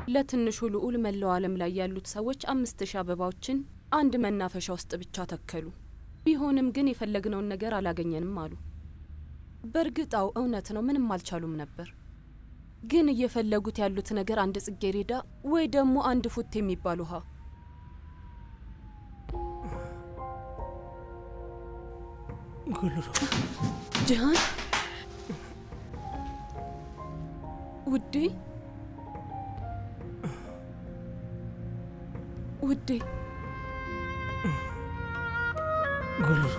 ለትንሹ ልዑል መላው ዓለም ላይ ያሉት ሰዎች አምስት ሺህ አበባዎችን አንድ መናፈሻ ውስጥ ብቻ ተከሉ። ቢሆንም ግን የፈለግነውን ነገር አላገኘንም አሉ። በእርግጣው እውነት ነው፣ ምንም አልቻሉም ነበር። ግን እየፈለጉት ያሉት ነገር አንድ ጽጌሬዳ ወይ ደግሞ አንድ ፉት የሚባል ውሃ። ጉልሩ ጅሃን ውዴ ውዴ ጉልሩ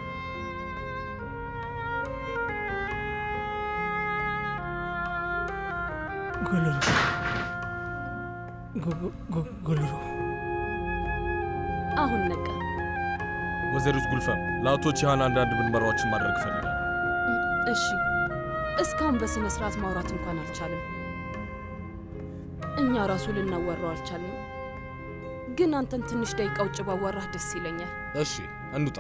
ጉልሩ ጉ- ጉ- ጉልሩ አሁን ነቃ። ወይዘሪት ጉልፈም ለአቶ ቺሃን አንዳንድ ምርመራዎችን ማድረግ እፈልጋለሁ። እሺ፣ እስካሁን በስነ ስርዓት ማውራት እንኳን አልቻለም። እኛ ራሱ ልናወራው አልቻልንም። ግን አንተን ትንሽ ደቂቃ ውጭ ባዋራህ ደስ ይለኛል። እሺ እንውጣ።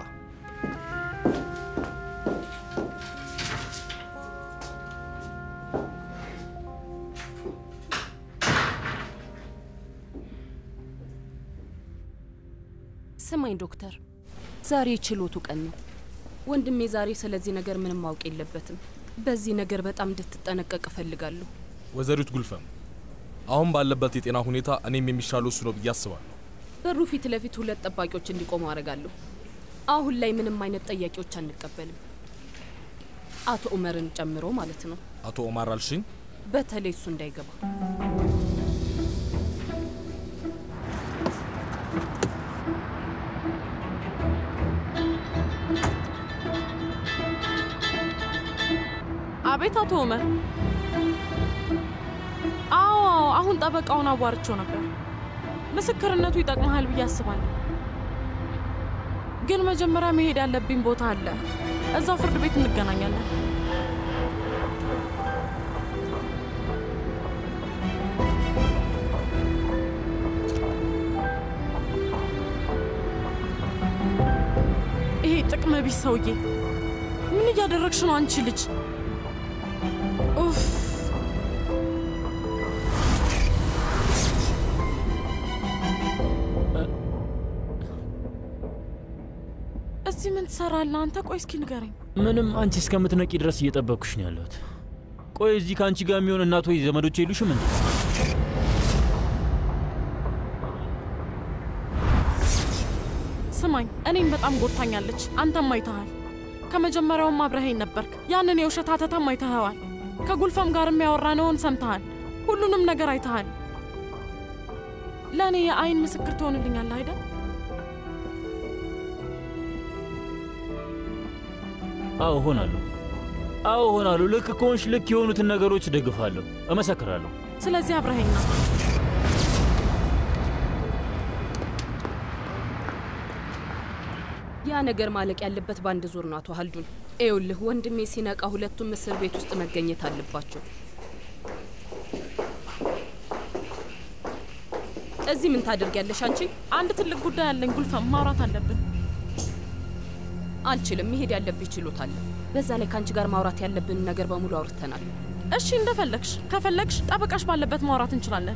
ስማኝ ዶክተር፣ ዛሬ ችሎቱ ቀን ነው። ወንድሜ ዛሬ ስለዚህ ነገር ምንም ማወቅ የለበትም። በዚህ ነገር በጣም እንድትጠነቀቅ እፈልጋለሁ። ወይዘሪት ጉልፈም አሁን ባለበት የጤና ሁኔታ እኔም የሚሻለው እሱ ነው ብዬ አስባለሁ። በሩ ፊት ለፊት ሁለት ጠባቂዎች እንዲቆሙ አደርጋለሁ። አሁን ላይ ምንም አይነት ጠያቂዎች አንቀበልም፣ አቶ ኡመርን ጨምሮ ማለት ነው። አቶ ኦማር አልሽኝ? በተለይ እሱ እንዳይገባ። አቤት አቶ ኡመር። አዎ አዎ፣ አሁን ጠበቃውን አዋርቸው ነበር። ምስክርነቱ ይጠቅመሃል ብዬ አስባለሁ። ግን መጀመሪያ መሄድ ያለብኝ ቦታ አለ። እዛው ፍርድ ቤት እንገናኛለን። ይሄ ጥቅመ ቢስ ሰውዬ ምን እያደረግሽ ነው አንቺ ልጅ? ኡፍ! እዚህ ምን ትሰራለህ አንተ? ቆይ እስኪ ንገረኝ። ምንም አንቺ እስከምትነቂ ድረስ እየጠበቅኩሽ ነው ያለሁት። ቆይ እዚህ ከአንቺ ጋር የሚሆን እናት ወይ ዘመዶች የሉሽም እንዴ? ስማኝ፣ እኔም በጣም ጎድታኛለች። አንተም አይተሃል። ከመጀመሪያውም አብረኸኝ ነበርክ። ያንን የውሸት ሀተታም አይተኸዋል። ከጉልፈም ጋር የሚያወራነውን ሰምተሃል። ሁሉንም ነገር አይተሃል። ለእኔ የአይን ምስክር ትሆንልኛለህ አይደል? አዎ እሆናለሁ። አዎ እሆናለሁ። ልክ ከሆንሽ ልክ የሆኑትን ነገሮች ደግፋለሁ፣ እመሰክራለሁ። ስለዚህ አብረኸኝ ና። ያ ነገር ማለቅ ያለበት በአንድ ዙር ነው። አቶ ሀልዱን ይኸውልህ፣ ወንድሜ ሲነቃ ሁለቱም እስር ቤት ውስጥ መገኘት አለባቸው። እዚህ ምን ታደርጊያለሽ አንቺ? አንድ ትልቅ ጉዳይ አለኝ ጉልፈም፣ ማውራት አለብን። አልችልም። መሄድ ያለብኝ ችሎታ አለ። በዛ ላይ ከአንቺ ጋር ማውራት ያለብንን ነገር በሙሉ አውርተናል። እሺ እንደፈለግሽ። ከፈለግሽ ጠበቃሽ ባለበት ማውራት እንችላለን።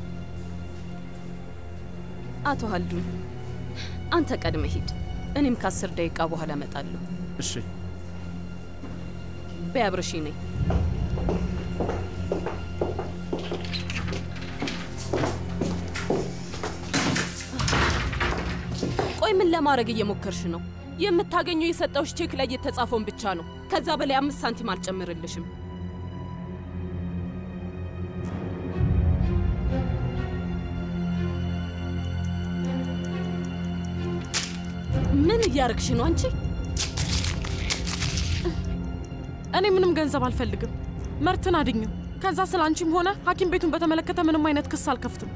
አቶ ሀልዱን አንተ ቀድመ ሂድ፣ እኔም ከአስር ደቂቃ በኋላ እመጣለሁ። እሺ በያብረሺ ነኝ። ቆይ ምን ለማድረግ እየሞከርሽ ነው? የምታገኘው የሰጠውሽ ቼክ ላይ የተጻፈውን ብቻ ነው። ከዛ በላይ አምስት ሳንቲም አልጨምርልሽም። ምን እያረግሽ ነው አንቺ? እኔ ምንም ገንዘብ አልፈልግም። መርትን አድኝም። ከዛ ስለ አንቺም ሆነ ሐኪም ቤቱን በተመለከተ ምንም አይነት ክስ አልከፍትም።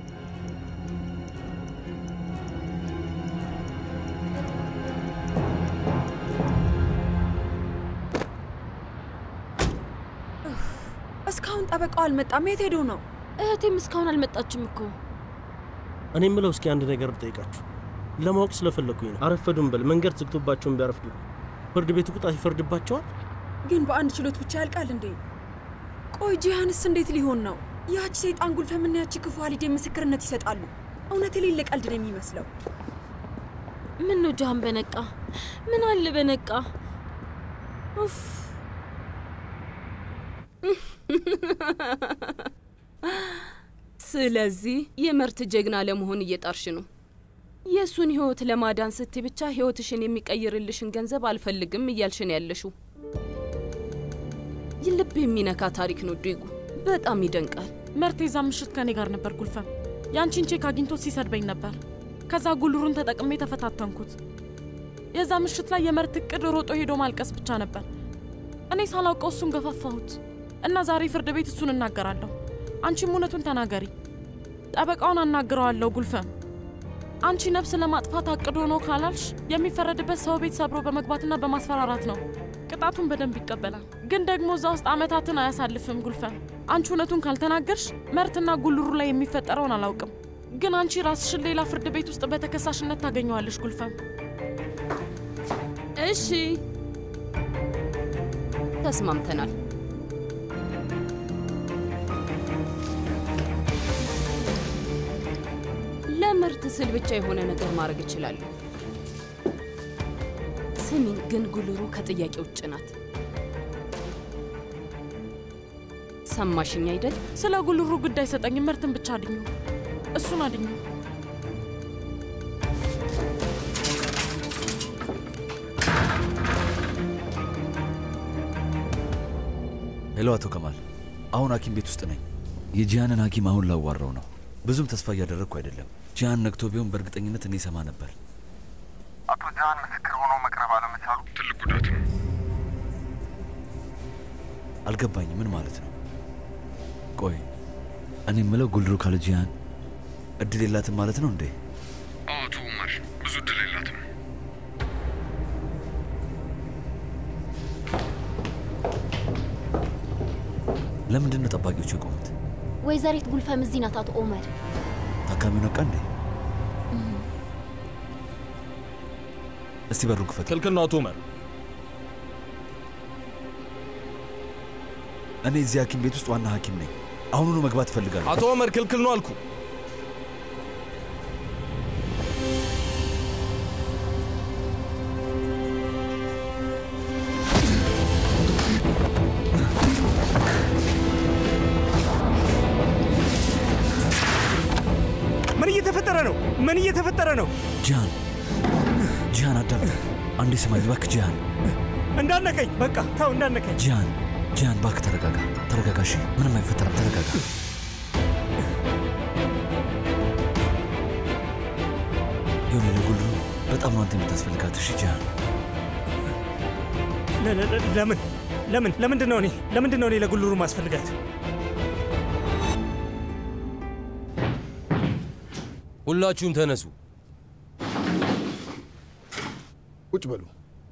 እስካሁን ጠበቃው አልመጣም። የት ሄዶ ነው? እህቴም እስካሁን አልመጣችም እኮ። እኔ የምለው እስኪ አንድ ነገር ልጠይቃችሁ፣ ለማወቅ ስለፈለግኩኝ ነው። አረፈዱም በል መንገድ ዝግቶባቸውን ቢያረፍዱ ፍርድ ቤቱ ቅጣት ይፈርድባቸዋል? ግን በአንድ ችሎት ብቻ ያልቃል እንዴ? ቆይ ጂሃንስ እንዴት ሊሆን ነው? ያቺ ሰይጣን ጉልፈምና ያቺ ክፉ ሀሊዴ ምስክርነት ይሰጣሉ። እውነት የሌለ ቀልድ ነው የሚመስለው። ምን ነው ጃሃን በነቃ ምን አለ በነቃ ኡፍ ስለዚህ የመርት ጀግና ለመሆን እየጣርሽ ነው። የእሱን ህይወት ለማዳን ስቲ ብቻ ህይወትሽን የሚቀይርልሽን ገንዘብ አልፈልግም እያልሽን ያለሽው ልብ የሚነካ ታሪክ ነው ዲጉ። በጣም ይደንቃል። መርቴ የዛ ምሽት ከኔ ጋር ነበር። ጉልፈም ያንቺን ቼክ አግኝቶ ሲሰድበኝ ነበር። ከዛ ጉልሩን ተጠቅሜ ተፈታተንኩት። የዛ ምሽት ላይ የመርት እቅድ ሮጦ ሄዶ ማልቀስ ብቻ ነበር። እኔ ሳላውቀው እሱን ገፋፋሁት እና ዛሬ ፍርድ ቤት እሱን እናገራለሁ። አንቺም እውነቱን ተናገሪ። ጠበቃውን አናግረዋለሁ። ጉልፈም አንቺ ነፍስ ለማጥፋት አቅዶ ነው ካላልሽ የሚፈረድበት ሰው ቤት ሰብሮ በመግባትና በማስፈራራት ነው። ቅጣቱን በደንብ ይቀበላል። ግን ደግሞ እዛ ውስጥ ዓመታትን አያሳልፍም። ጉልፈም አንቺ እውነቱን ካልተናገርሽ መርትና ጉልሩ ላይ የሚፈጠረውን አላውቅም። ግን አንቺ ራስሽን ሌላ ፍርድ ቤት ውስጥ በተከሳሽነት ታገኘዋለሽ። ጉልፈም እሺ ተስማምተናል። ለምርት ስል ብቻ የሆነ ነገር ማድረግ እችላለሁ። ስሚኝ ግን ጉልሩ ከጥያቄ ውጭ ናት። ሰማሽኝ አይደል? ስለ ጉልሩ ጉዳይ ሰጠኝ። መርትን ብቻ አድኙ፣ እሱን አድኙ። ሄሎ፣ አቶ ከማል፣ አሁን ሐኪም ቤት ውስጥ ነኝ። የጂያንን ሐኪም አሁን ላዋራው ነው። ብዙም ተስፋ እያደረግኩ አይደለም። ጂያን ነግቶ ቢሆን በእርግጠኝነት እኔ ሰማ ነበር። አቶ ጃሃን ምስክር ሆኖ መቅረብ አለመቻሉ ትልቅ ጉዳት ነው። አልገባኝም። ምን ማለት ነው? ቆይ እኔ የምለው ጉልሩ ካለ ጂያን እድል የላትም ማለት ነው እንዴ? አቶ ኡመር ብዙ እድል የላትም። ለምንድን ነው ጠባቂዎቹ የቆሙት? ወይዘሪት ጉልፈም እዚህ ናት። አቶ ኦመር ታካሚው ነቃ እንዴ? እስቲ በሩ ክፈት። ክልክል ነው አቶ ኡመር። እኔ እዚህ ሐኪም ቤት ውስጥ ዋና ሐኪም ነኝ። አሁኑኑ መግባት እፈልጋለሁ። አቶ ኡመር ክልክል ነው አልኩ። ምን እየተፈጠረ ነው? ምን እየተፈጠረ ነው? ጂያን ጂያን፣ አዳምጥ። አንዴ ስማኝ እባክህ ጂያን። እንዳነቀኝ፣ በቃ ተው፣ እንዳነቀኝ። ጂያን ጂያን፣ እባክህ ተረጋጋ፣ ተረጋጋ። እሺ፣ ምንም አይፈጠርም፣ ተረጋጋ። የሆነ ለጉሉ በጣም ነው አንተ የምታስፈልጋት። እሺ ጂያን፣ ለ- ለ- ለ- ለምን ለምን ለምንድን ነው እኔ ለምንድን ነው እኔ ለጉልሩ ማስፈልጋት? ሁላችሁም ተነሱ። ቁጭ በሉ።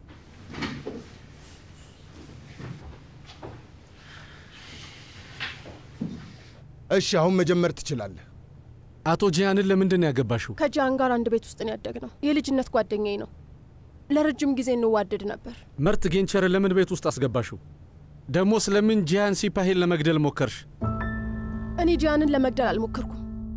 እሺ፣ አሁን መጀመር ትችላለህ። አቶ ጂያንን ለምንድን ነው ያገባሽው? ከጃን ጋር አንድ ቤት ውስጥ ነው ያደግነው። የልጅነት ጓደኛዬ ነው። ለረጅም ጊዜ እንዋደድ ነበር። መርት ጌንቸርን ለምን ቤት ውስጥ አስገባሽው? ደግሞ ስለምን ጂያን ሲፓሂን ለመግደል ሞከርሽ? እኔ ጂያንን ለመግደል አልሞከርኩም።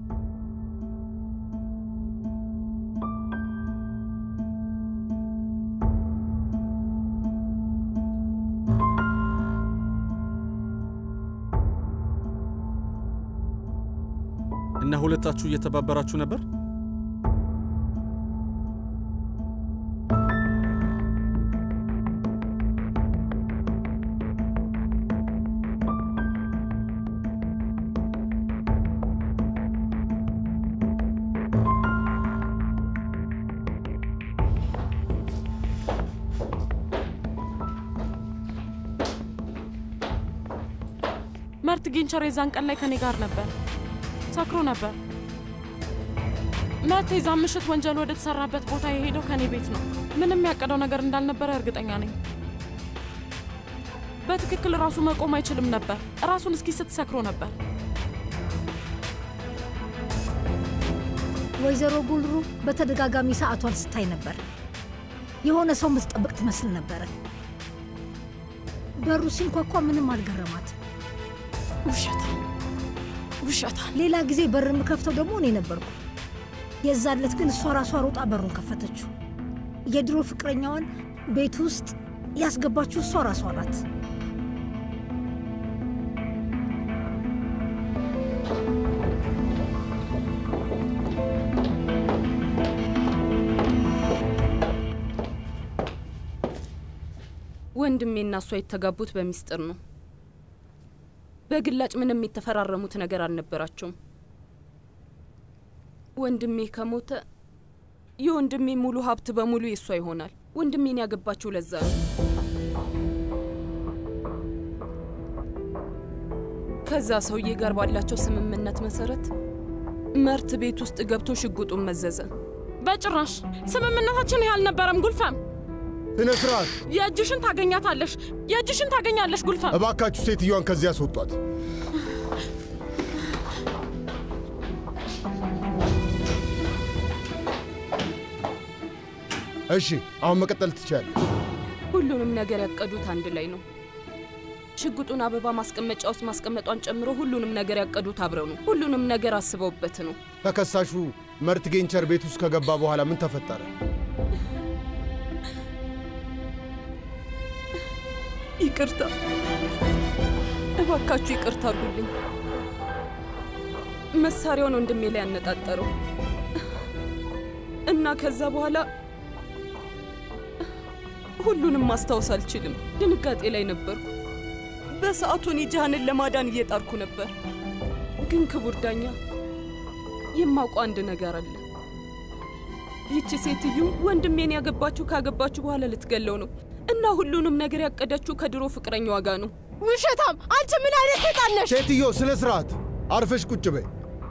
እና ሁለታችሁ እየተባበራችሁ ነበር? መርት ጌንቸር የዛን ቀን ላይ ከኔ ጋር ነበር። ሰክሮ ነበር። መርት የዛን ምሽት ወንጀል ወደ ተሰራበት ቦታ የሄደው ከኔ ቤት ነው። ምንም ያቀደው ነገር እንዳልነበረ እርግጠኛ ነኝ። በትክክል ራሱ መቆም አይችልም ነበር። ራሱን እስኪ ስትሰክሮ ነበር። ወይዘሮ ጉልሩ በተደጋጋሚ ሰዓቷን ስታይ ነበር። የሆነ ሰው ምትጠብቅ ትመስል ነበረ። በሩ ሲንኳኳ ምንም አልገረማት። ውሸት ውሸታ። ሌላ ጊዜ በር የምከፍተው ደግሞ እኔ ነበርኩ። የዛለት ግን እሷ ራሷ ሮጣ በሩን ከፈተችው። የድሮ ፍቅረኛዋን ቤት ውስጥ ያስገባችው እሷ ራሷ ናት። ወንድሜና እሷ የተጋቡት በሚስጥር ነው። በግላጭ ምንም የተፈራረሙት ነገር አልነበራቸውም። ወንድሜ ከሞተ የወንድሜ ሙሉ ሀብት በሙሉ የእሷ ይሆናል። ወንድሜን ያገባችው ለዛ ነው። ከዛ ሰውዬ ጋር ባላቸው ስምምነት መሰረት መርት ቤት ውስጥ ገብቶ ሽጉጡን መዘዘ። በጭራሽ ስምምነታችን ይህ አልነበረም ጉልፈም። ስነ ስርዓት! የእጅሽን ታገኛታለሽ፣ የእጅሽን ታገኛለሽ ጉልፈም። እባካችሁ ሴትዮዋን ከዚህ ያስወጧት። እሺ፣ አሁን መቀጠል ትችላለች። ሁሉንም ነገር ያቀዱት አንድ ላይ ነው። ሽጉጡን አበባ ማስቀመጫ ውስጥ ማስቀመጧን ጨምሮ ሁሉንም ነገር ያቀዱት አብረው ነው። ሁሉንም ነገር አስበውበት ነው። ተከሳሹ መርት ጌንቸር ቤት ውስጥ ከገባ በኋላ ምን ተፈጠረ? ይቅርታ፣ እባካችሁ ይቅርታ አድርጉልኝ። መሳሪያውን ወንድሜ ላይ ያነጣጠረው እና ከዛ በኋላ ሁሉንም ማስታወስ አልችልም። ድንጋጤ ላይ ነበርኩ። በሰዓቱ እኔ ጃሃንን ለማዳን እየጣርኩ ነበር። ግን ክቡር ዳኛ፣ የማውቀው አንድ ነገር አለ። ይቺ ሴትዮ ወንድሜን ያገባችሁ ካገባችሁ በኋላ ልትገለው ነው እና ሁሉንም ነገር ያቀደችው ከድሮ ፍቅረኛዋ ጋር ነው። ውሸታም! አንቺ ምን አይነት ሰይጣን ነሽ? ሴትዮ ስነ ስርዓት፣ አርፈሽ ቁጭ በይ።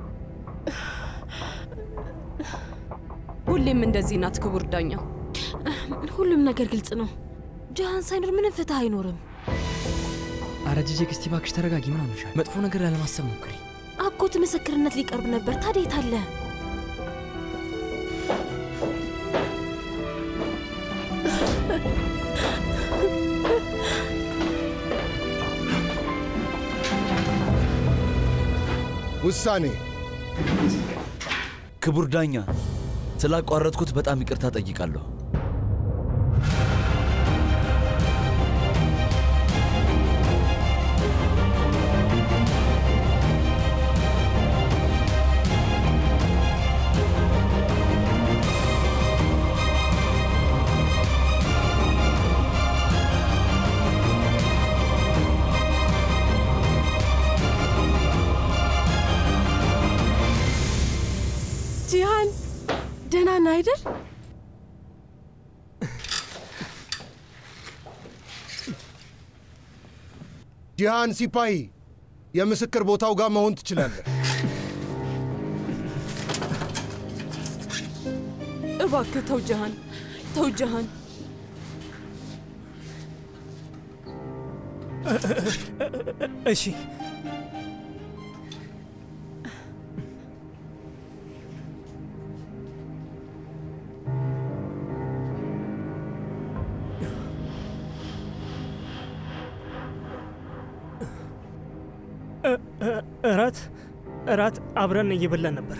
ሁሌም እንደዚህ ናት ክቡር ዳኛ። ሁሉም ነገር ግልጽ ነው። ጃሃን ሳይኖር ምንም ፍትህ አይኖርም። አረ ጂጂ፣ እስቲ እባክሽ ተረጋጊ። ምን ሆነሻል? መጥፎ ነገር ላለማሰብ ሞክሪ። አጎት ምስክርነት ሊቀርብ ነበር። ታዲያ የት አለ? ውሳኔ ክቡር ዳኛ፣ ስላቋረጥኩት በጣም ይቅርታ ጠይቃለሁ። ጂሃን ደህና ነህ አይደል? ጂሃን ሲፓሂ፣ የምስክር ቦታው ጋር መሆን ትችላለህ። እባክህ ተው ጃሃን፣ ተው ጃሃን። እሺ እራት እራት አብረን እየበላን ነበር።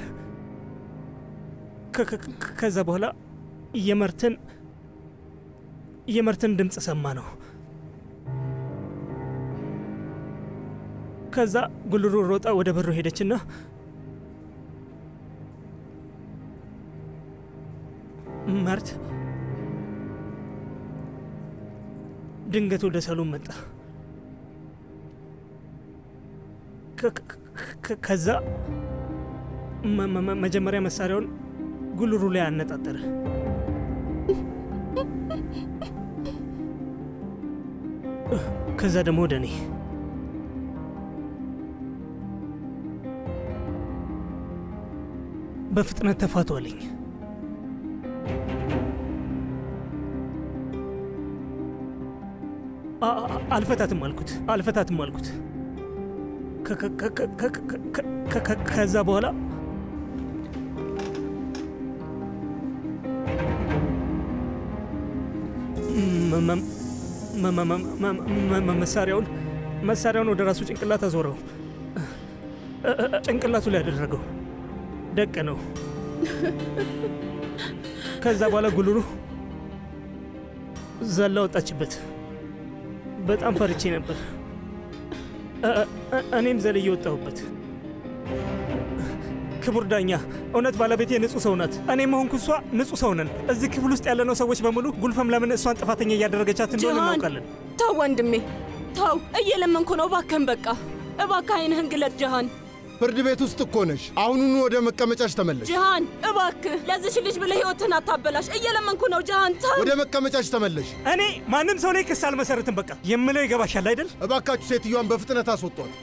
ከ- ከ- ከ- ከዛ በኋላ የመርትን የመርትን ድምፅ ሰማ ነው። ከዛ ጉልሩ ሮጣ ወደ በሩ ሄደችና መርት ድንገት ወደ ሳሎን መጣ። ከ- ከ- ከዛ መ- መ- መጀመሪያ መሳሪያውን ጉልሩ ላይ አነጣጠረ። ከዛ ደግሞ ወደ እኔ በፍጥነት ተፋቱ አለኝ። አ- አ- አልፈታትም አልኩት፣ አልፈታትም አልኩት። ከ- ከ- ከ- ከ- ከ- ከ- ከ- ከ- ከዛ በኋላ መ- መ- መ- መ- መ- መ- መ- መሳሪያውን መሳሪያውን ወደ ራሱ ጭንቅላት አዞረው። እ- እ- ጭንቅላቱ ላይ ያደረገው ደቅ ነው። ከዛ በኋላ ጉልሩ ዘላ ወጣችበት። በጣም ፈርቼ ነበር። እ- እ- እኔም ዘልዬ ወጣሁበት። ክቡር ዳኛ፣ እውነት ባለቤቴ ንጹህ ሰው ናት። እኔም ሆንኩ እሷ ንጹህ ሰው ነን። እዚህ ክፍል ውስጥ ያለነው ሰዎች በሙሉ ጉልፈም ለምን እሷን ጥፋተኛ እያደረገቻት እንደሆነ ጅሃን፣ እናውቃለን። ተው ወንድሜ ተው፣ እየለመንኩ ነው። እባክህን በቃ እባክህ አይንህን ግለጥ ጅሃን። ፍርድ ቤት ውስጥ እኮ ነሽ። አሁኑኑ ወደ መቀመጫሽ ተመለሽ። ጅሃን እባክህ ለዚች ልጅ ብለህ ህይወትህን አታበላሽ። እየለመንኩ ነው ጅሃን፣ ተው። ወደ መቀመጫሽ ተመለሽ። እኔ ማንም ሰው ላይ ክስ አልመሰርትም። በቃ የምለው ይገባሻል አይደል? እባካችሁ ሴትዮዋን በፍጥነት አስወጧት።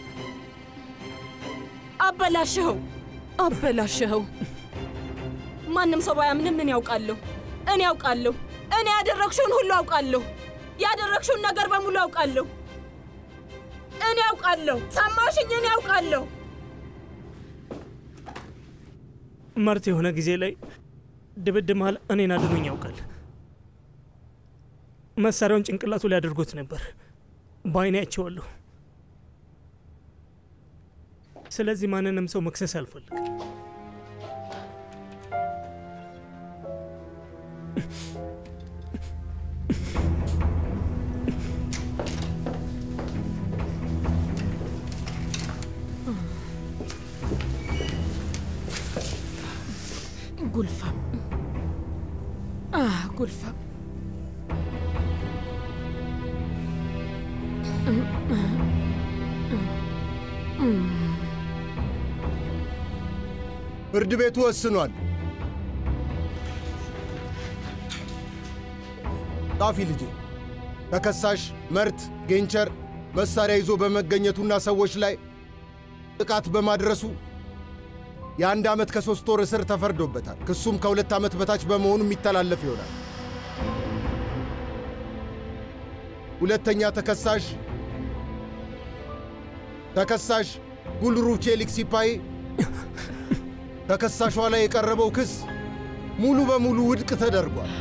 አበላሽኸው፣ አበላሽኸው። ማንም ሰው ባያምንም ምን ያውቃለሁ? እኔ ያውቃለሁ። እኔ ያደረግሽውን ሁሉ አውቃለሁ። ያደረግሽውን ነገር በሙሉ አውቃለሁ። እኔ ያውቃለሁ። ሰማሽኝ? እኔ ያውቃለሁ። መርት የሆነ ጊዜ ላይ ድብድብ መሃል እኔን አድኖኝ ያውቃል። መሳሪያውን ጭንቅላቱ ላይ አድርጎት ነበር። በአይኔ አይቼዋለሁ። ስለዚህ ማንንም ሰው መክሰስ አልፈልግም። ጉልፈም አ ጉልፈም ፍርድ ቤቱ ወስኗል። ጣፊ ልጄ፣ ተከሳሽ መርት ጌንቸር መሳሪያ ይዞ በመገኘቱና ሰዎች ላይ ጥቃት በማድረሱ የአንድ ዓመት ከሦስት ወር እስር ተፈርዶበታል። ክሱም ከሁለት ዓመት በታች በመሆኑ የሚተላለፍ ይሆናል። ሁለተኛ ተከሳሽ ተከሳሽ ጉልሩ ቼሊክ ሲፓይ ተከሳሿ ላይ የቀረበው ክስ ሙሉ በሙሉ ውድቅ ተደርጓል።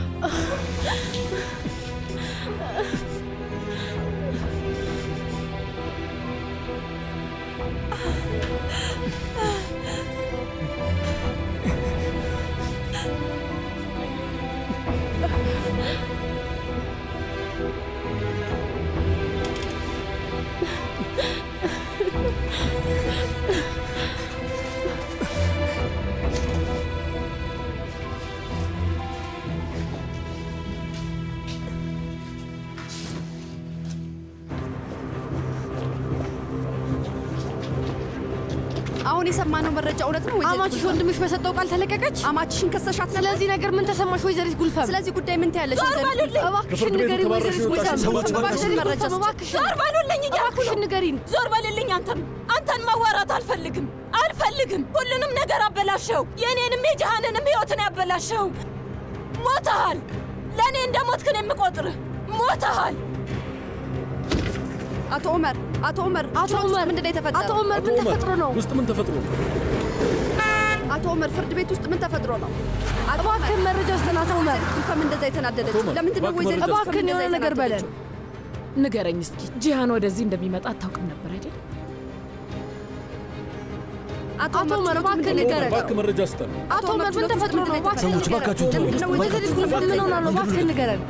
አሁን የሰማነው መረጃ እውነት ነው ወይዘሪት አማችሽ ጉልፈም? ወንድምሽ በሰጠው ቃል ተለቀቀች። አማችሽን ከሰሻት ነበር? ስለዚህ ነገር ምን ተሰማሽ ወይዘሪት ጉልፈም? ስለዚህ ጉዳይ ምን ትያለሽ ዞር ወይዘሪት በሉልኝ! ጉልፈም? እባክሽን ንገሪን ወይዘሪት ጉልፈም። እባክሽን መረጃ ጉልፈም፣ እባክሽን ዞር በሉልኝ እያልኩ ነው። እባክሽን ንገሪን። ዞር በልልኝ። አንተም አንተን ማዋራት አልፈልግም አልፈልግም። ሁሉንም ነገር አበላሸው። የእኔንም የጀሃንንም ህይወትን ያበላሸው። ሞተሃል። ለእኔ እንደ ሞትክን የምቆጥርህ ሞተሃል። አቶ ኡመር አቶ ኡመር አቶ ኡመር ምንድን ነው የተፈጠረው? አቶ ኡመር ምን ተፈጥሮ ነው? ውስጥ ምን ተፈጥሮ ነው? አቶ ኡመር ፍርድ ቤት ውስጥ ምን ተፈጥሮ ነው? እባክህን መረጃ ስጠን አቶ ኡመር። ጉልፈም እንደዛ የተናደደችው ለምንድን ነው ወይዘሪት ጉልፈም እባክህን እንደዛ የሆነ ነገር በለን። የተናደደችው? ንገረኝ እስኪ ጂሃን ወደዚህ እንደሚመጣ አታውቅም ነበር አይደል? አቶ አቶ ኡመር ችሎቱ እባክህን ምንድን ነው ንገረን። እባክህ መረጃ ስጠን። አቶ ኡመር ምን ተፈጥሮ ነው? እባክህን ሰዎች ንገረን። እባካችሁ ተው። ለምንድን ነው ወይዘሪት ጉልፈም ምን ሆና ነው? እባክህን ንገረን።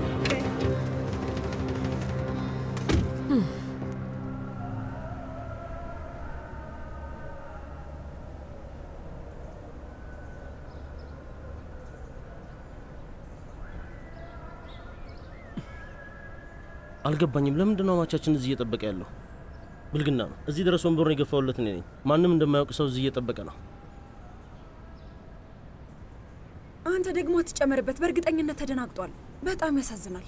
አልገባኝም። ለምንድን ነው አማቻችን እዚህ እየጠበቀ ያለው? ብልግና ነው። እዚህ ድረስ ወንበሩን የገፋውለት እኔ ነኝ። ማንም እንደማያውቅ ሰው እዚህ እየጠበቀ ነው። አንተ ደግሞ አትጨመርበት። በእርግጠኝነት ተደናግጧል። በጣም ያሳዝናል።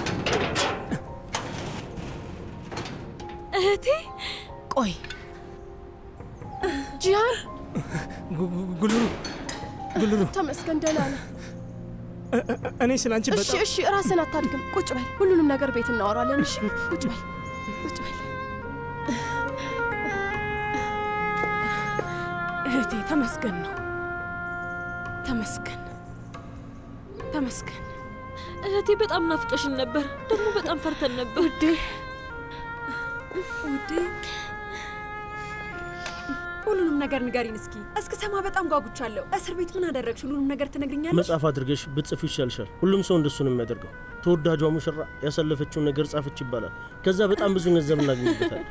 እህቴ ቆይ ጂሃን ጉልሩ ጉልሩ፣ ተመስገን ደህና ነህ? እ- እ- እኔ ስለ አንቺ እሺ በጣም እሺ፣ ራስን አታድግም። ቁጭ በል። ሁሉንም ነገር ቤት እናወራለን። እሺ ቁጭ በል ቁጭ በል። እህቴ ተመስገን ነው ተመስገን ተመስገን እህቴ በጣም ናፍቀሽን ነበር፣ ደግሞ በጣም ፈርተን ነበር። ውዴ ውዴ ሁሉንም ነገር ንገሪን እስኪ። እስክሰማ በጣም ጓጉቻለሁ። እስር ቤት ምን አደረግሽ? ሁሉንም ነገር ትነግርኛለሽ? መጽሐፍ አድርገሽ ብትጽፊ ይሻልሻል። ሁሉም ሰው እንደሱ ነው የሚያደርገው። ተወዳጇ ሙሽራ ያሳለፈችውን ነገር ጻፈች ይባላል። ከዛ በጣም ብዙ ገንዘብ እናገኝበታል።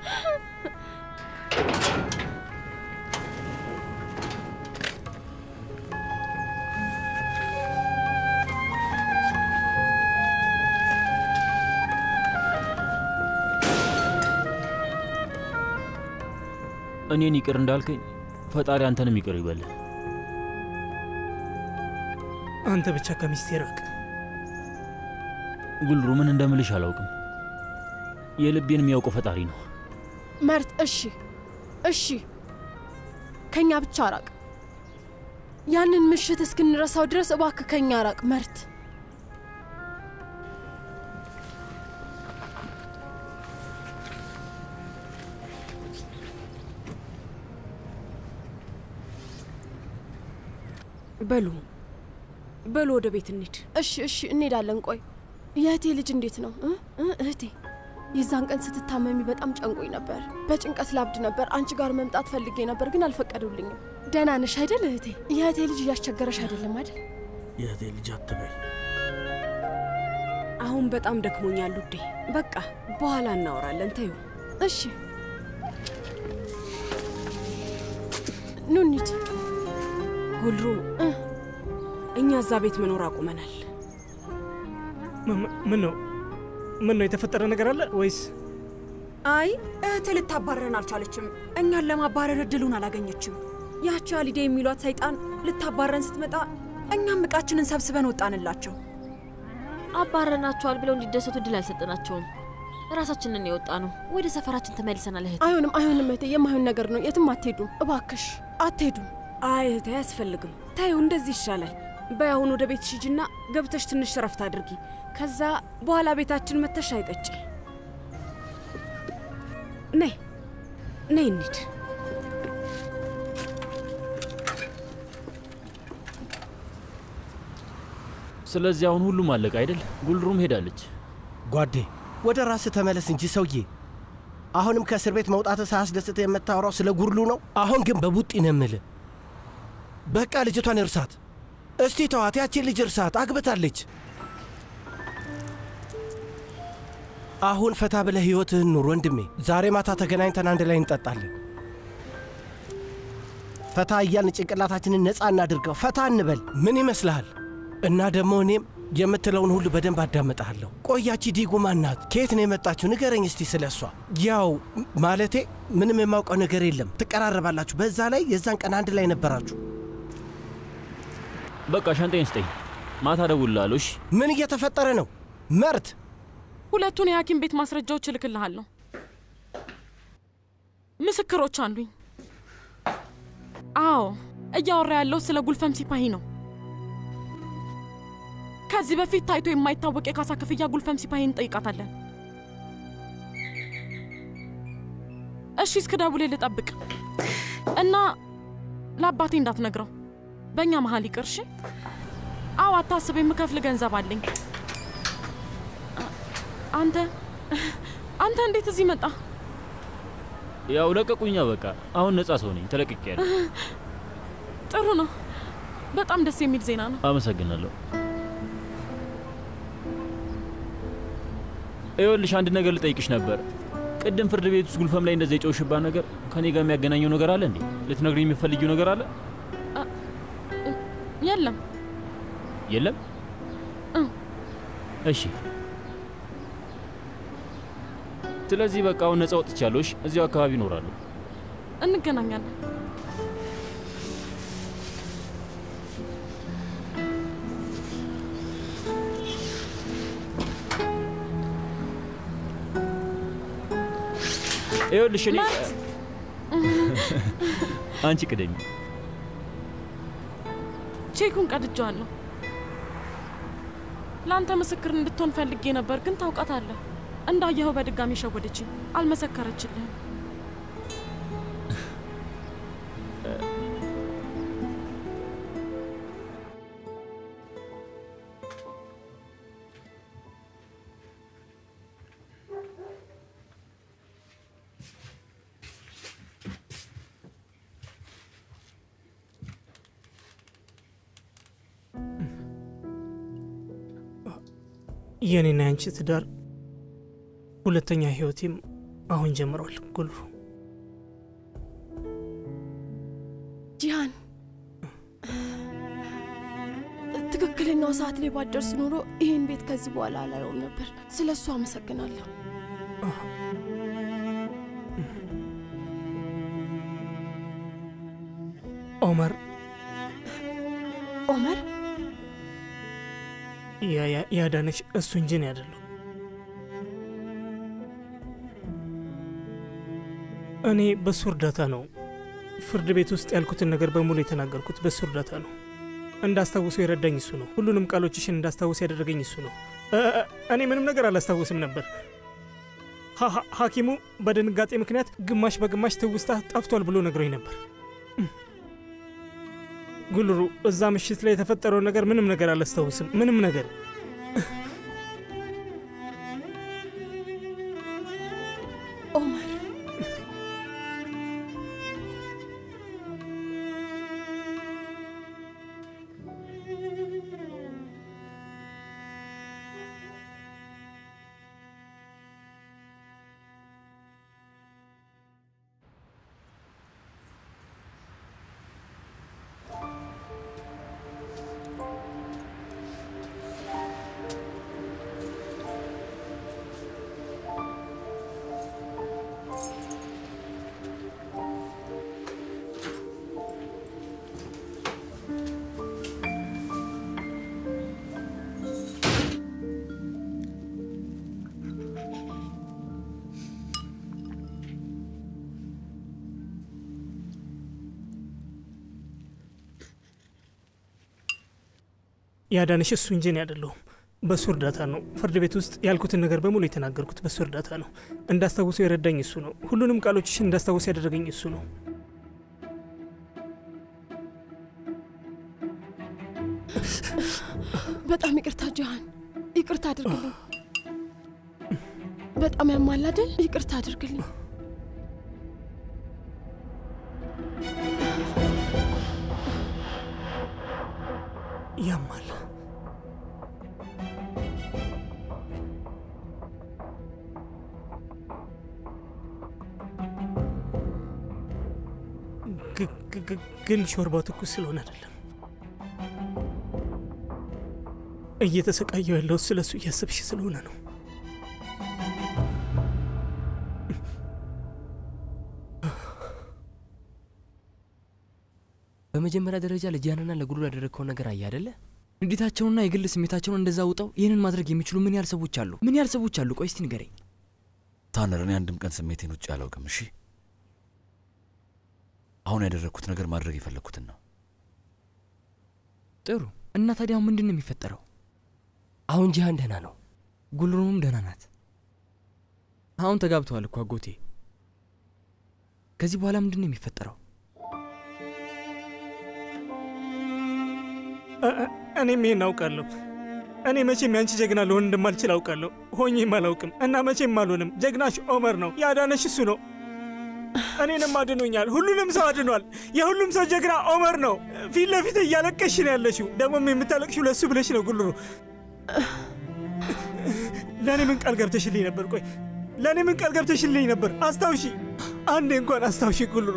እኔን ይቅር እንዳልከኝ ፈጣሪ አንተንም ይቅር ይበልህ። አንተ ብቻ ከሚስቴ ራቅ። ጉልሩ ምን እንደምልሽ አላውቅም። የልቤን የሚያውቀው ፈጣሪ ነው። መርት፣ እሺ እሺ፣ ከኛ ብቻ ራቅ። ያንን ምሽት እስክንረሳው ድረስ እባክህ ከኛ ራቅ መርት። በሉ በሉ ወደ ቤት እንሂድ። እሺ እሺ፣ እንሄዳለን። ቆይ የእህቴ ልጅ እንዴት ነው እ እ እህቴ የዛን ቀን ስትታመሚ በጣም ጨንቆኝ ነበር። በጭንቀት ላብድ ነበር። አንቺ ጋር መምጣት ፈልጌ ነበር ግን አልፈቀዱልኝም። ደህና ነሽ አይደል እህቴ? የእህቴ ልጅ እያስቸገረሽ አይደለም አይደል? የእህቴ ልጅ አትበይ። አሁን በጣም ደክሞኛል ውዴ። በቃ በኋላ እናወራለን። ተዩ። እሺ ኑ እንሂድ። ጉልሩ እኛ እዛ ቤት መኖር አቁመናል። ምን ነው ምን ነው የተፈጠረ ነገር አለ ወይስ? አይ እህት ልታባረረን አልቻለችም። እኛን ለማባረር እድሉን አላገኘችም። ያቺ አሊዴ የሚሏት ሰይጣን ልታባረረን ስትመጣ እኛም እቃችንን ሰብስበን ወጣንላቸው። አባረናቸዋል ብለው እንዲደሰቱ እድል አልሰጠናቸውም። ራሳችንን የወጣ ነው። ወደ ሰፈራችን ተመልሰናል። እህት አይሆንም፣ አይሆንም እህቴ፣ የማይሆን ነገር ነው። የትም አትሄዱም፣ እባክሽ አትሄዱም። አይ እህቴ፣ አያስፈልግም። ታዩ፣ እንደዚህ ይሻላል። በይ አሁን ወደ ቤትሽ ሂጂና ገብተሽ ትንሽ ረፍት አድርጊ። ከዛ በኋላ ቤታችን መተሽ አይጠጪ። ነይ ነይ እንሂድ። ስለዚህ አሁን ሁሉም አለቀ አይደል? ጉልሩም ሄዳለች። ጓዴ ወደ ራስህ ተመለስ እንጂ ሰውዬ። አሁንም ከእስር ቤት መውጣትህ ሳያስደስት የምታወራው ስለ ጉርሉ ነው። አሁን ግን በቡጢ ነው የምልህ። በቃ ልጅቷን እርሳት። እስቲ ተዋት፣ ያቺን ልጅ እርሳት። አግብታለች። አሁን ፈታ ብለህ ሕይወትህን ኑር ወንድሜ። ዛሬ ማታ ተገናኝተን አንድ ላይ እንጠጣለን። ፈታ እያልን ጭንቅላታችንን ነፃ እናድርገው። ፈታ እንበል። ምን ይመስልሃል? እና ደግሞ እኔም የምትለውን ሁሉ በደንብ አዳምጠሃለሁ። ቆያቺ ዲጉማ ናት? ከየት ነው የመጣችሁ? ንገረኝ እስቲ ስለ እሷ። ያው ማለቴ ምንም የማውቀው ነገር የለም። ትቀራረባላችሁ። በዛ ላይ የዛን ቀን አንድ ላይ ነበራችሁ። በቃ ሻንጣዬን ስጠኝ፣ ማታ እደውልልሃለሁ። እሺ? ምን እየተፈጠረ ነው መርት? ሁለቱን የሐኪም ቤት ማስረጃዎች እልክልሃለሁ። ምስክሮች አሉኝ። አዎ፣ እያወራ ያለው ስለ ጉልፈም ሲፓሂ ነው። ከዚህ በፊት ታይቶ የማይታወቅ የካሳ ክፍያ ጉልፈም ሲፓሂ እንጠይቃታለን። እሺ፣ እስክ ደውሌ ልጠብቅ እና ለአባቴ እንዳትነግረው፣ በእኛ መሀል ይቅር። እሺ? አዎ፣ አታስብ፣ የምከፍል ገንዘብ አለኝ። አንተ አንተ እንዴት እዚህ መጣ? ያው ለቀቁኛ። በቃ አሁን ነፃ ሰው ነኝ፣ ተለቅቄያለሁ። ጥሩ ነው። በጣም ደስ የሚል ዜና ነው። አመሰግናለሁ። ይኸውልሽ አንድ ነገር ልጠይቅሽ ነበር። ቅድም ፍርድ ቤት ውስጥ ጉልፈም ላይ እንደዚህ የጨውሽባት ነገር ከኔ ጋር የሚያገናኘው ነገር አለ እንዴ? ልትነግሪኝ የምትፈልጊው ነገር አለ? የለም። የለም? እሺ። ስለዚህ በቃ አሁን ነፃ ወጥቻለሁ። እሺ፣ እዚያው አካባቢ እኖራለሁ። እንገናኛለን። ይኸውልሽ እኔ አንቺ ቅደሚ። ቼኩን ቀድጄዋለሁ። ለአንተ ምስክር እንድትሆን ፈልጌ ነበር፣ ግን ታውቃታለህ። እንዳየኸው በድጋሚ ሸወደችኝ። አልመሰከረችልህም። የእኔና ያንቺ ትዳር ሁለተኛ ህይወቴም አሁን ጀምሯል። ጉልሩ ጂሃን፣ ትክክለኛው ሰዓት ላይ ባደርስ ኖሮ ይህን ቤት ከዚህ በኋላ አላየውም ነበር። ስለ እሱ አመሰግናለሁ። ኦመር ኦመር ያ- ያ- ያዳነሽ እሱ እንጂ እኔ አይደለሁ። እኔ በሱ እርዳታ ነው ፍርድ ቤት ውስጥ ያልኩትን ነገር በሙሉ የተናገርኩት በሱ እርዳታ ነው። እንዳስታውሱ የረዳኝ እሱ ነው። ሁሉንም ቃሎችሽን እንዳስታውስ ያደረገኝ እሱ ነው። እ- እ- እኔ ምንም ነገር አላስታውስም ነበር። ሐ- ሐ- ሐኪሙ በድንጋጤ ምክንያት ግማሽ በግማሽ ትውስታ ጠፍቷል ብሎ ነግሮኝ ነበር። ጉልሩ እዛ ምሽት ላይ የተፈጠረውን ነገር ምንም ነገር አላስታውስም። ምንም ነገር ኦመር ያዳነሽ እሱ እንጂ እኔ አይደለሁም። በሱ እርዳታ ነው ፍርድ ቤት ውስጥ ያልኩትን ነገር በሙሉ የተናገርኩት በሱ እርዳታ ነው። እንዳስታውሱ የረዳኝ እሱ ነው። ሁሉንም ቃሎችሽን እንዳስታውስ ያደረገኝ እሱ ነው። በጣም ይቅርታ ጂሃን፣ ይቅርታ አድርግልኝ። በጣም ያማል አይደል? ይቅርታ አድርግልኝ። ያማል። ግ- ግ- ግ- ግን ሾርባው ትኩስ ስለሆነ አይደለም። እየተሰቃየው ያለሁት ስለ እሱ እያሰብሽ ስለሆነ ነው። በመጀመሪያ ደረጃ ለጂያንና ለጉሉ ያደረግከውን ነገር አየ አደለ? ንዴታቸውንና የግል ስሜታቸውን እንደዛ ውጠው ይህንን ማድረግ የሚችሉ ምን ያህል ሰዎች አሉ? ምን ያህል ሰዎች አሉ? ቆይ እስቲ ንገረኝ። ታነር፣ እኔ አንድም ቀን ስሜቴን ውጭ አላውቅም። እሺ፣ አሁን ያደረግኩት ነገር ማድረግ የፈለግኩትን ነው። ጥሩ። እና ታዲያ አሁን ምንድን ነው የሚፈጠረው? አሁን ጂሃን ደህና ነው። ጉልሩምም ደህና ናት። አሁን ተጋብተዋል እኮ አጎቴ። ከዚህ በኋላ ምንድን ነው የሚፈጠረው? እ- እ- እኔም ይሄን አውቃለሁ። እኔ መቼም ያንቺ ጀግና ልሆን እንደማልችል አውቃለሁ። ሆኜም አላውቅም እና መቼም አልሆንም። ጀግናሽ ኦመር ነው። ያዳነሽ እሱ ነው። እኔንም አድኖኛል። ሁሉንም ሰው አድኗል። የሁሉም ሰው ጀግና ኦመር ነው። ፊት ለፊት እያለቀሽ ነው ያለሽው። ደግሞም የምታለቅሽው ለእሱ ብለሽ ነው ጉልሩ። ለእኔ ምን ቃል ገብተሽልኝ ነበር? ቆይ ለእኔ ምን ቃል ገብተሽልኝ ነበር? አስታውሺ፣ አንዴ እንኳን አስታውሺ ጉልሩ።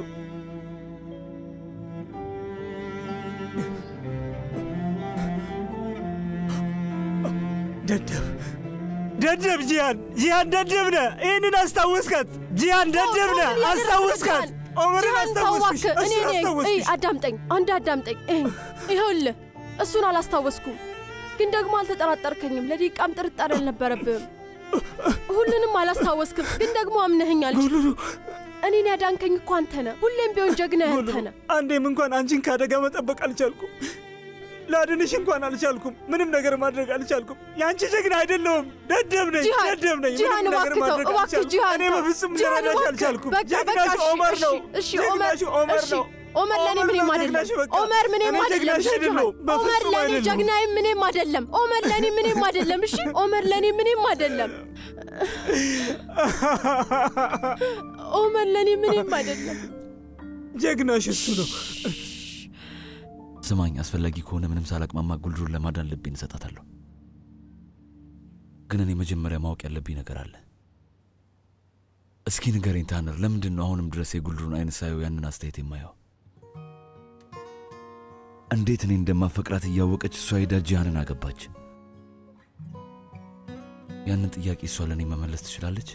ደደብ ደደብ ጂያን ጂያን ደደብ ነህ። ይህንን አስታወስካት ጂያን ደደብ ነህ። አስታወስካት ኦመርን ጂሃን አስታወስኩሽ። ተዋክ። እኔ እሱን ነኝ። እይ አስታወስኩሽ። አዳምጠኝ፣ አንድ አዳምጠኝ። ይኸኝ ይኸውልህ፣ እሱን አላስታወስኩም፣ ግን ደግሞ አልተጠራጠርከኝም። ለደቂቃም ጥርጣሬ አልነበረብህም። ሁሉንም አላስታወስክም፣ ግን ደግሞ አምነኸኛል። እኔን ያዳንከኝ እኮ አንተ ነህ። ሁሌም ቢሆን ጀግና አንተ ነህ። አንዴም እንኳን አንቺን ከአደጋ መጠበቅ አልቻልኩም። ላድንሽ እንኳን አልቻልኩም። ምንም ነገር ማድረግ አልቻልኩም። የአንቺ ጀግና አይደለሁም። ደደብ ነኝ፣ ጂሃን፣ ደደብ ነኝ። ጂሃን ምንም ነገር እባክህ ተው፣ ማድረግ እባክህ አልቻልኩም። ጂሃን እኔ ተው። በፍጹም ጂሃን ልረዳሽ እባክህ፣ አልቻልኩም። በቃ በቃ፣ ጀግናሽ እሺ፣ ኦመር ነው። እሺ፣ እሺ፣ ኦመር ጀግናሽ ኦመር እሺ፣ ነው። ኦመር ለእኔ ኦመር ምንም ነው አይደለም። ጀግናሽ፣ በቃ። ኦመር ምንም እኔ አይደለም። ጀግናሽ እሺ፣ አይደለሁም። ጂሃን፣ ኦመር በፍጹም ለእኔ አይደለሁም። ጀግናዬ ምንም አይደለም። ኦመር ለእኔ ምንም አይደለም። እሺ፣ ኦመር ለእኔ ምንም አይደለም። ኦመር ለእኔ ምንም አይደለም። ጀግናሽ እሱ ነው። ስማኝ፣ አስፈላጊ ከሆነ ምንም ሳላቅማማ ጉልሩን ለማዳን ልቤን እሰጣታለሁ። ግን እኔ መጀመሪያ ማወቅ ያለብኝ ነገር አለ። እስኪ ንገረኝ ታነር፣ ለምንድን ነው አሁንም ድረስ የጉልሩን አይነት ሳየው ያንን አስተያየት የማየው? እንዴት እኔ እንደማፈቅራት እያወቀች እሷ ሄዳ ጂሃንን አገባች? ያንን ጥያቄ እሷ ለእኔ መመለስ ትችላለች?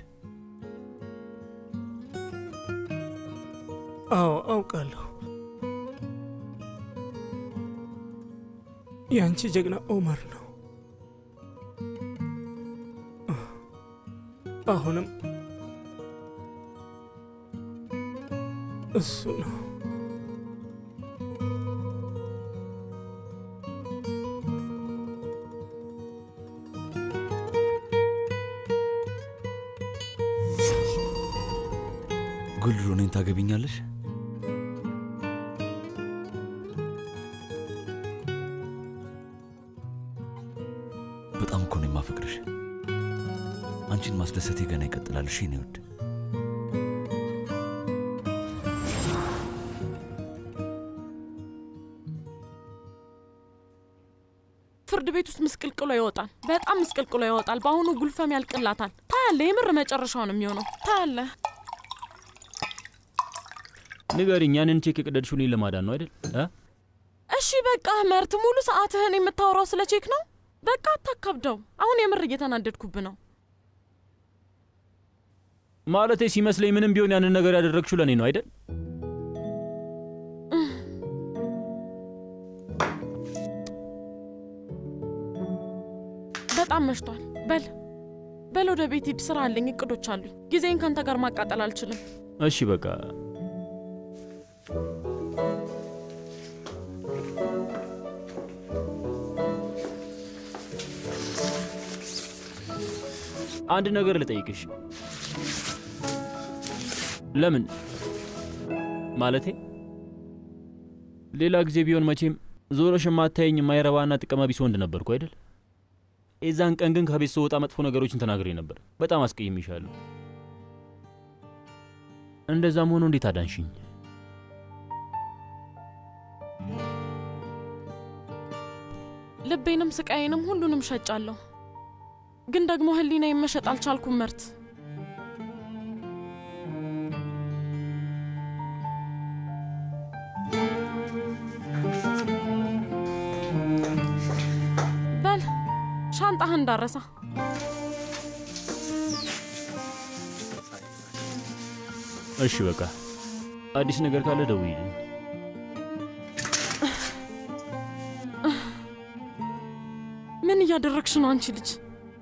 አዎ አውቃለሁ። የአንቺ ጀግና ኦመር ነው። አሁንም እሱ ነው። ጉልሩ እኔን ታገቢኛለሽ? በጣም እኮ ነው የማፈቅርሽ። አንቺን ማስደሰቴ ገና ይቀጥላል። እሺ የኔ ውድ ፍርድ ቤት ውስጥ ምስቅልቅሎ ይወጣል። በጣም ምስቅልቅሎ ይወጣል። በአሁኑ ጉልፈም ያልቅላታል። ታያለ። የምር መጨረሻው ነው የሚሆነው። ታያለ። ንገሪኝ፣ ያንን ቼክ የቀደድሽው እኔን ለማዳን ነው አይደል? እ? እሺ በቃ መርት፣ ሙሉ ሰዓትህን የምታወራው ስለ ቼክ ነው። በቃ አታካብደው። አሁን የምር እየተናደድኩብ ነው። ማለቴ ሲመስለኝ ምንም ቢሆን ያንን ነገር ያደረግሽው ለእኔ ነው አይደል? በጣም መሽቷል። በል በል ወደ ቤት ሂድ። ስራ አለኝ፣ እቅዶች አሉኝ። ጊዜን ካንተ ጋር ማቃጠል አልችልም። እሺ በቃ አንድ ነገር ልጠይቅሽ። ለምን ማለቴ ሌላ ጊዜ ቢሆን መቼም ዞረሽ የማታየኝ የማይረባና ጥቅመ ቢስ ወንድ ነበርኩ አይደል? የዛን ቀን ግን ከቤት ስወጣ መጥፎ ነገሮችን ተናግሬ ነበር። በጣም አስቀይሜሻለሁ። እንደዛም ሆኖ እንዴት አዳንሽኝ? ልቤንም ስቃዬንም ሁሉንም ሸጫለሁ። ግን ደግሞ ህሊና መሸጥ አልቻልኩም መርት። በል ሻንጣህ እንዳረሳ። እሺ በቃ አዲስ ነገር ካለ ደውይልኝ። ምን እያደረግሽ ነው አንቺ ልጅ?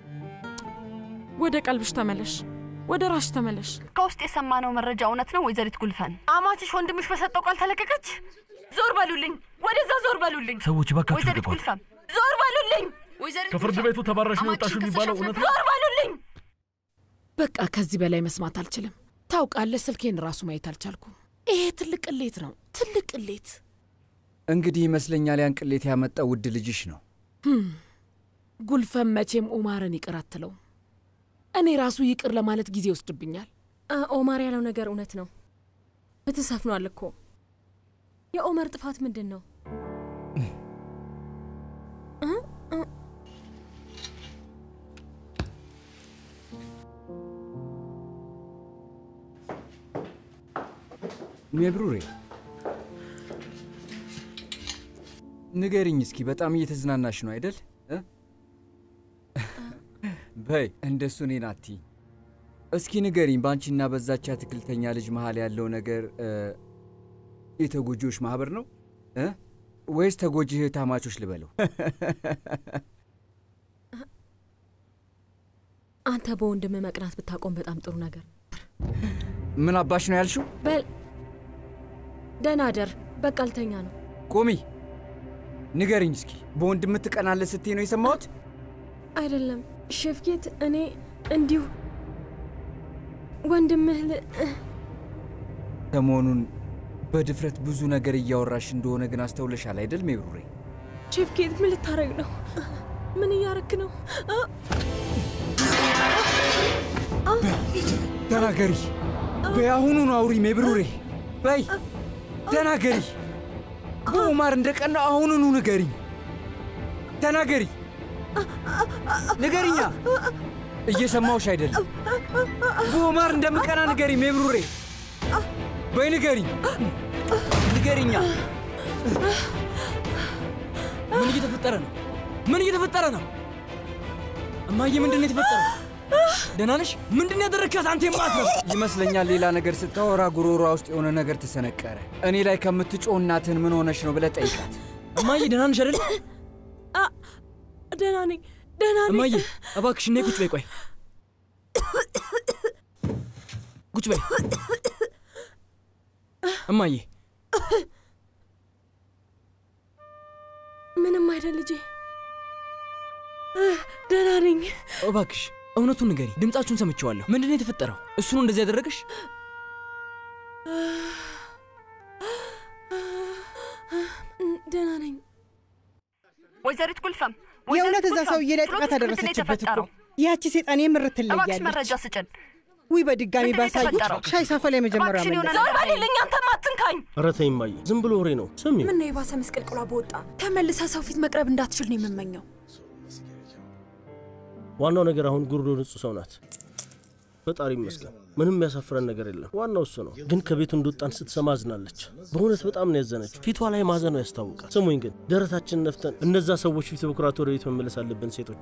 ወደ ቀልብሽ ተመለሽ፣ ወደ ራሽ ተመለሽ። ከውስጥ የሰማነው መረጃ እውነት ነው ወይዘሪት ጉልፈን? አማችሽ ወንድምሽ በሰጠው ቃል ተለቀቀች? ዞር በሉልኝ፣ ወደዛ ዞር በሉልኝ። ሰዎች እባካችሁ ወይዘሪት ግባሉ። ጉልፈን ዞር በሉልኝ። ወይዘሪት ከፍርድ ቤቱ ተባረሽ ነው የወጣሽው የሚባለው እውነት ነው? ዞር በሉልኝ። በቃ ከዚህ በላይ መስማት አልችልም። ታውቃለህ፣ ስልኬን ራሱ ማየት አልቻልኩም። ይሄ ትልቅ ቅሌት ነው፣ ትልቅ ቅሌት። እንግዲህ ይመስለኛል ያን ቅሌት ያመጣው ውድ ልጅሽ ነው። ህም፣ ጉልፈን መቼም ኦማርን ይቅር አትለው። እኔ ራሱ ይቅር ለማለት ጊዜ ይወስድብኛል። ኦማር ያለው ነገር እውነት ነው። ፍትህ ሰፍኗል እኮ። የኦመር ጥፋት ምንድን ነው? ሜብሩሬ ንገሪኝ እስኪ፣ በጣም እየተዝናናሽ ነው አይደል? እ? በይ እንደሱ እኔን አትይኝ። እስኪ ንገሪኝ፣ በአንቺና በዛች አትክልተኛ ልጅ መሀል ያለው ነገር እ፣ የተጎጂዎች ማህበር ነው እ? ወይስ ተጎጂ እህታማቾች ልበለው? አንተ በወንድም መቅናት ብታቆም በጣም ጥሩ ነገር። ምን አባሽ ነው ያልሽው? በል ደህና አደር። በቃ ልተኛ ነው። ቆሚ፣ ንገሪኝ እስኪ፣ በወንድም ትቀናለህ ስትይ ነው የሰማሁት? አይደለም ሼፍጌት፣ እኔ እንዲሁ ወንድምህ ል ሰሞኑን በድፍረት ብዙ ነገር እያወራሽ እንደሆነ ግን አስተውለሻል አይደል ሜብሩሬ? ሼፍጌት፣ ምን ልታረግ ነው? ምን እያረክ ነው? አ- ተናገሪ፣ በያሁኑኑ አውሪ ሜብሩሬ፣ በይ ተናገሪ። በኡማር እንደቀና አሁኑኑ ንገሪኝ። ተናገሪ፣ ንገሪኛ። እየሰማውሽ አይደለም። በኦማር እንደምቀና ንገሪ ሜብሩሬ። በይ ንገሪኝ፣ ንገሪኛ። ምን እየተፈጠረ ነው? ምን እየተፈጠረ ነው? እማዬ ምንድን ነው የተፈጠረው? ደህና ነሽ? ምንድን ነው ያደረግካት አንተ የማትረባ? ይመስለኛል ሌላ ነገር ስታወራ ጉሮሯ ውስጥ የሆነ ነገር ተሰነቀረ። እኔ ላይ ከምትጮህ እናትህን ምን ሆነሽ ነው ብለህ ጠይቃት። እማዬ ደህና ነሽ አይደል? ደህና ነኝ፣ ደህና ነኝ። እማዬ እባክሽ ነይ ቁጭ በይ። ቆይ ቁጭ በይ እማዬ። ምንም አይደል ልጄ፣ ደህና ነኝ። እባክሽ እውነቱን ንገሪ። ድምጻችሁን ሰምቼዋለሁ። ምንድን ነው የተፈጠረው? እሱ ነው እንደዚህ ያደረገሽ? ደህና ነኝ። ወይዘሪት ጉልፈም የእውነት እዛ ሰውዬ ላይ ጥቃት አደረሰችበት እኮ ያቺ ሴጣን የምር እባክሽ ትለያለች። መረጃ ስጭን። ውይ በድጋሚ ምንድን ነው ባሳዩት የተፈጠረው? ሻይ ሳፈላ የመጀመሪያ እባክሽን የሆነ መለስ ነገር በልልኝ፣ አንተም አትንካኝ። ኧረ ተይ እማዬ፣ ዝም ብሎ ወሬ ነው። ስሚ ምን ነው የባሰ መስቀልቅሏ በወጣ ተመልሳ ሰው ፊት መቅረብ እንዳትችል ነው የምመኘው። ዋናው ነገር አሁን ጉርዶ ንጹህ ሰው ናት። ፈጣሪ ይመስገን፣ ምንም የሚያሳፍረን ነገር የለም። ዋናው እሱ ነው። ግን ከቤቱ እንደወጣን ስትሰማ አዝናለች። በእውነት በጣም ነው ያዘነችው። ፊቷ ላይ ማዘኗ ያስታውቃል። ስሙኝ ግን ደረታችንን ነፍተን እነዛ ሰዎች ፊት በኩራት ወደ ቤት መመለስ አለብን። ሴቶች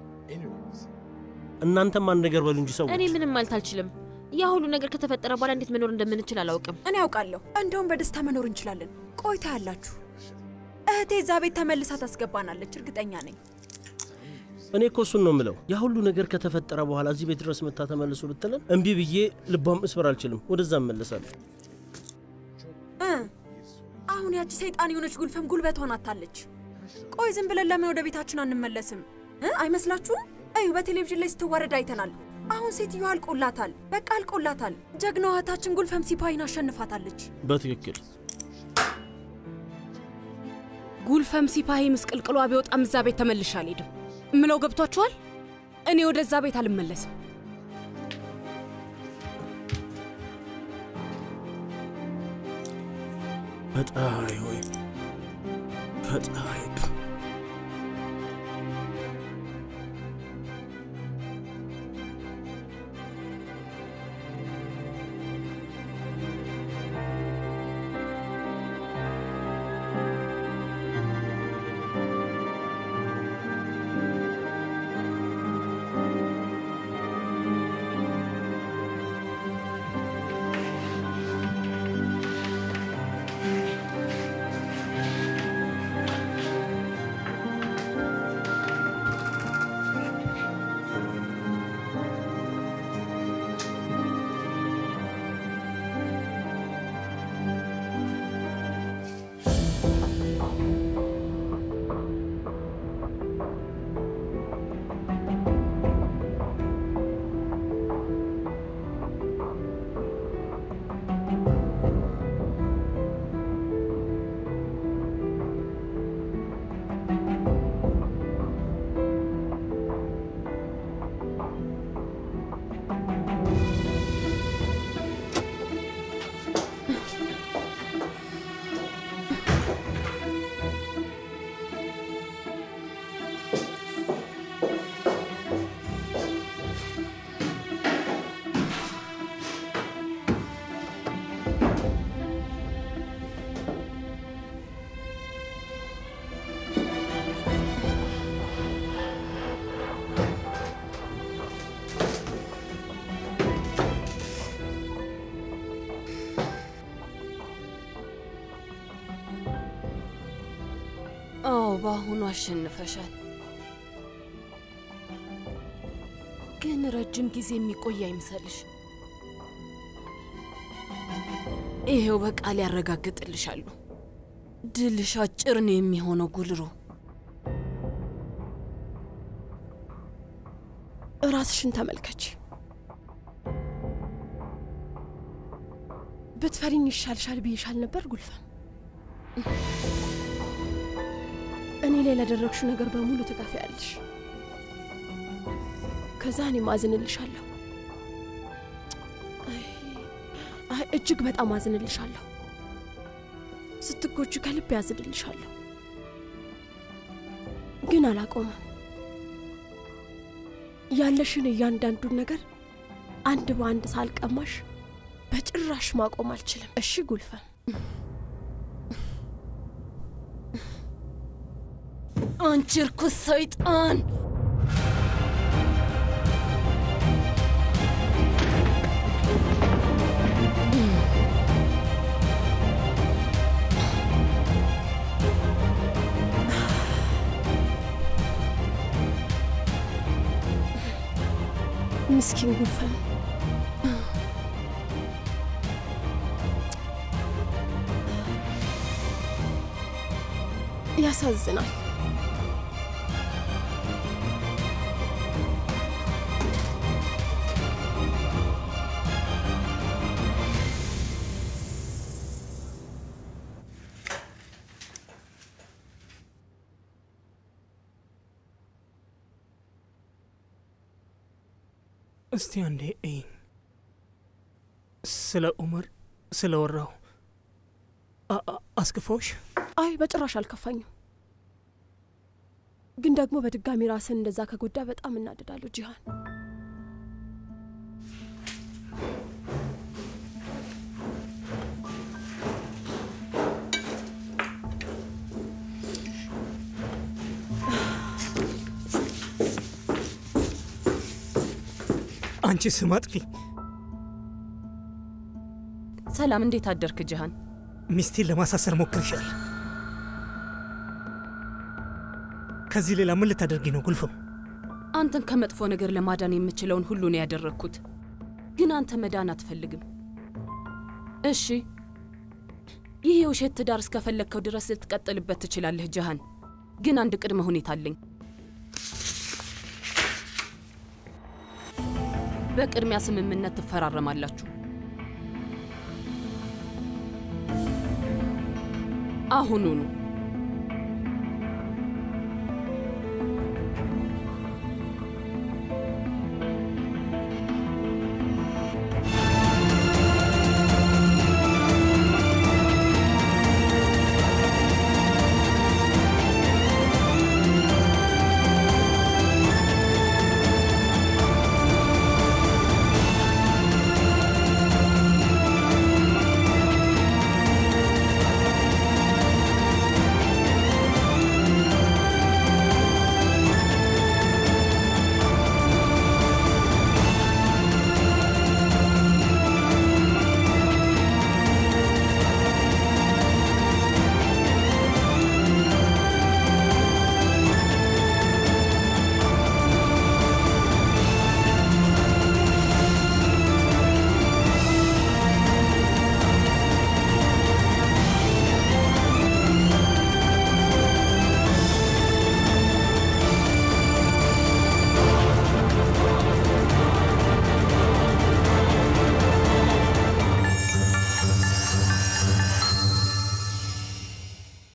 እናንተም አንድ ነገር በሉ እንጂ ሰዎች እኔ ምንም ማለት አልችልም። ያ ሁሉ ነገር ከተፈጠረ በኋላ እንዴት መኖር እንደምንችል አላውቅም። እኔ ያውቃለሁ። እንደውም በደስታ መኖር እንችላለን። ቆይታ ያላችሁ እህቴ እዛ ቤት ተመልሳ ታስገባናለች፣ እርግጠኛ ነኝ። እኔ እኮ እሱን ነው የምለው። ያ ሁሉ ነገር ከተፈጠረ በኋላ እዚህ ቤት ድረስ መታ ተመልሶ ብትለን እምቢ ብዬ ልቧም መስበር አልችልም። ወደዛ እመለሳለሁ። እ አሁን ያቺ ሰይጣን የሆነች ጉልፈም ጉልበቷን አታለች። ቆይ ዝም ብለን ለምን ወደ ቤታችን አንመለስም እ አይመስላችሁም? እዩ በቴሌቪዥን ላይ ስትዋረድ አይተናል። አሁን ሴትዮዋ አልቆላታል፣ በቃ አልቆላታል። ጀግናዋ እህታችን ጉልፈም ሲፓይን አሸንፋታለች። በትክክል ጉልፈም ሲፓሂ ምስቅልቅሏ ቢወጣም እዛ ቤት ተመልሼ አልሄድም። እምለው ገብቷችኋል? እኔ ወደዛ ቤት አልመለስም። ፈጣሪ ሆይ ፈጣሪ አዎ በአሁኑ አሸንፈሻል። ግን ረጅም ጊዜ የሚቆይ አይምሰልሽ። ይሄው በቃል ያረጋግጥልሻሉ። ድልሽ አጭር ነው የሚሆነው ጉልሮ። ራስሽን ተመልከች። ብትፈሪኝ ይሻልሻል ብዬሻል ነበር ጉልፈን። እኔ ላይ ላደረግሽው ነገር በሙሉ ትከፍያለሽ። ከዛ እኔ ማዝንልሻለሁ። አይ፣ አይ እጅግ በጣም አዝንልሻለሁ። ስትጎጂ ከልብ ያዝንልሻለሁ። ግን አላቆምም። ያለሽን እያንዳንዱን ነገር አንድ በአንድ ሳልቀማሽ በጭራሽ ማቆም አልችልም። እሺ ጉልፈን? አንቺ እርኩስ ሰይጣን! ምስኪን ጉልፈን ያሳዝናል። እስቲ አንዴ እይኝ። ስለ ኡመር ስለ ወራው አስክፈውሽ? አይ በጭራሽ አልከፋኝም። ግን ደግሞ በድጋሚ ራስን እንደዛ ከጎዳ በጣም እናደዳለሁ ጂሃን። አንቺ ስም አጥፊ! ሰላም፣ እንዴት አደርክ ጂሃን? ሚስቴን ለማሳሰር ሞክርሻል። ከዚህ ሌላ ምን ልታደርጊ ነው ጉልፍም? አንተን ከመጥፎ ነገር ለማዳን የምችለውን ሁሉ ነው ያደረግኩት። ግን አንተ መዳን አትፈልግም። እሺ፣ ይህ የውሸት ትዳር እስከፈለግከው ድረስ ልትቀጥልበት ትችላለህ ጂሃን። ግን አንድ ቅድመ ሁኔታ አለኝ። በቅድሚያ ስምምነት ትፈራረማላችሁ። አሁኑኑ